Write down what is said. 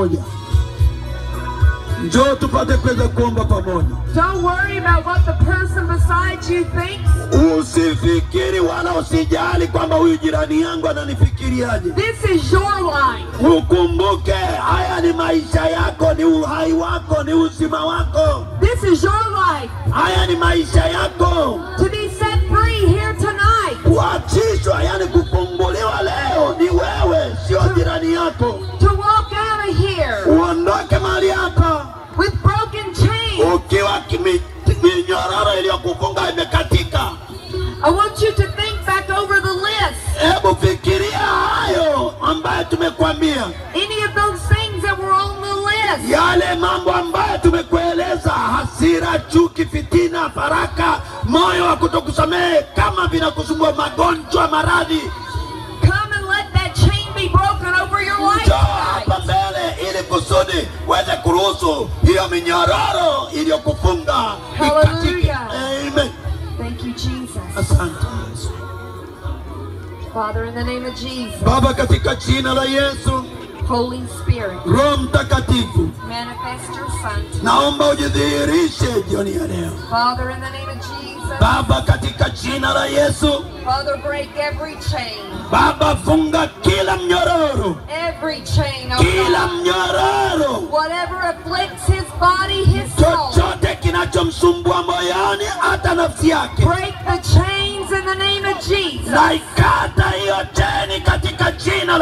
pamoja. Njoo tupate kuweza kuomba pamoja. Don't worry about what the person beside you thinks. Usifikiri wala usijali kwamba huyu jirani yangu ananifikiriaje. This is your life. Ukumbuke haya ni maisha yako, ni uhai wako, ni uzima wako. This is your life. Haya ni maisha yako. To be set free here tonight. Kuachishwa, yani kufunguliwa leo ni wewe, sio jirani yako. To walk out of here Uondoke mahali hapa with broken chains. ukiwa kimi- minyororo iliyokufunga imekatika. I want you to think back over the list. Hebu fikiria hayo ambayo tumekuambia, Any of those things that were on the list. yale mambo ambayo tumekueleza: hasira, chuki, fitina, faraka, moyo wa kutokusamehe, kama vinakusumbua, magonjwa, maradhi. Come and let that chain be broken over your life Njoo hapa tonight. mbele ili kusudi uweze kuruhusu hiyo minyororo iliyokufunga ikatike. Hallelujah. Amen. Thank you, Jesus. Asante Yesu. Father, in the name of Jesus, Baba, katika jina la Yesu, Holy Spirit, Roho Mtakatifu, manifest your Son. tonight. naomba ujidhihirishe jioni ya leo. Father, in the name of Jesus, Baba, katika jina la Yesu, Father, break every chain, Baba, funga kila mnyororo, every chain, oh kila God. mnyororo, Whatever afflicts his body, his soul, chochote kinachomsumbua moyoni, hata nafsi yake, break the chains in the name of Jesus. naikata hiyo cheni katika jina la